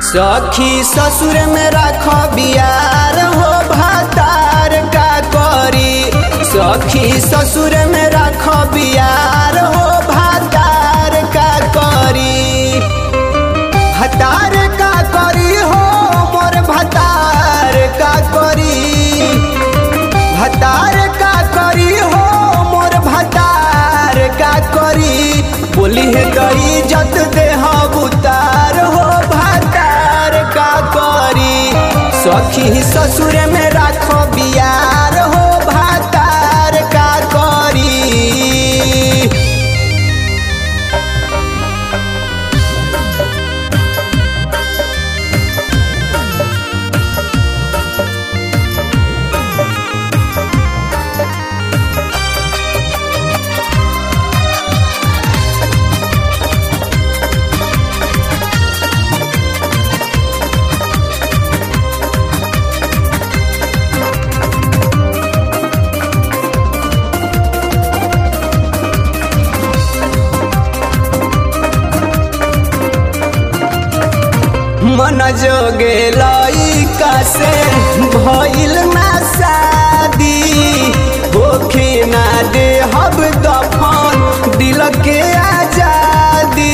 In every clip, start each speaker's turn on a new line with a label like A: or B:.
A: सखी ससुर में राख बियार हो भातार का करी सखी ससुर में राख बियार हो भातार का करी भतार का करी हो मोर भतार का करी भतार का करी हो मोर भतार का करी बोली है गई जत देह उतार हो भतार का करी सखी ससुर में राखो बियार हो भतार का करी मन जोगे लइका से भइल ना शादी होखे ना दे हब दफन दिल के आजादी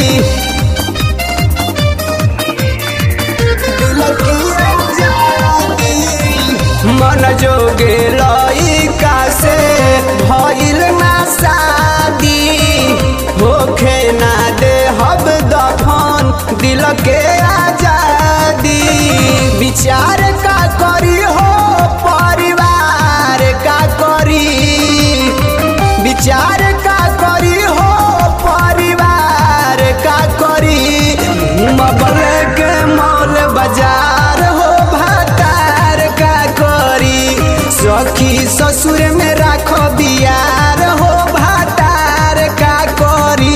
A: दिल के आजादी मन जोगे लइका से भइल ना शादी होखे ना दे हब दफन दिल के आजादी विचार का करी हो परिवार का करी विचार का करी हो परिवार का करी मबल के मौल बाजार हो भातार का करी सखी ससुर में राखो बियार हो भातार का करी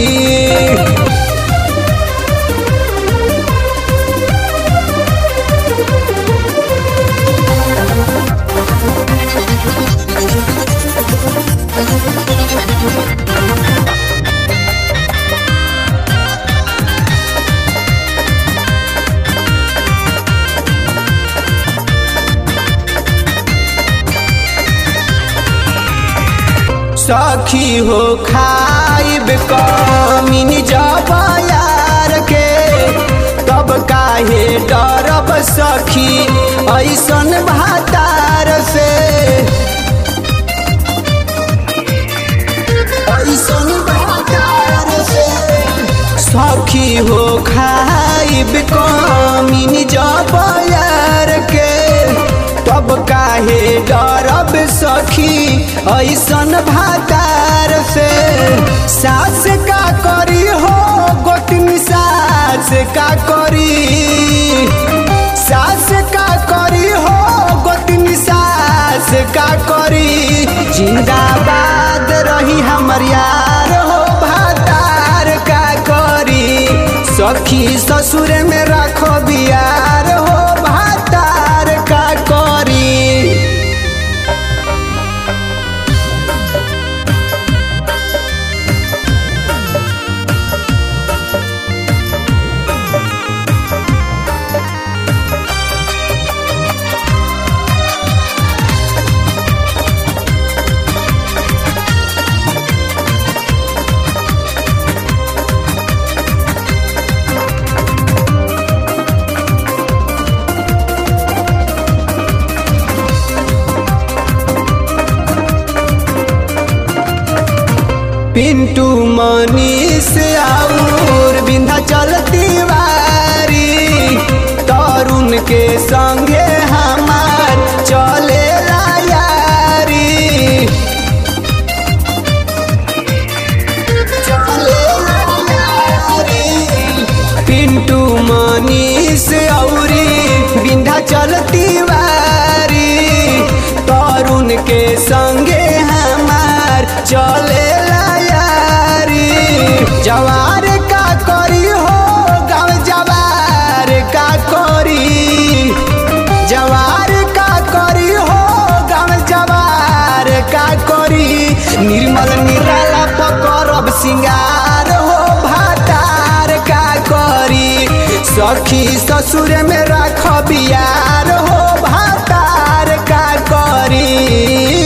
A: सखी हो खाइब कमीन जब यार के तब काहे डरब सखी ऐसन भातार से ऐसन भातार से सखी हो खाइब कमीन जब यार के तब काहे डरब सखी ऐसन भातार से सास का करी हो गोतनी सास का करी सास का करी हो गोतनी सास का करी जिंदाबाद रही हमर यार हो भातार का करी सखी ससुर में राखो बियार हो भातार का करी पिंटू मनीष और बिंधा चलती वारी तरुण के संगे हमार चले यारी चलेला यारी। पिंटू मनीष औरी बिंधा चलती वारी तरुण के संगे हमार चले यारी जवार का करी हो गाँव जवार का करी जवार का करी हो गाँव जवार का करी निर्मल निराला पकड़ब सिंगार हो भातार का करी सखी ससुर में राख बियार हो भातार का करी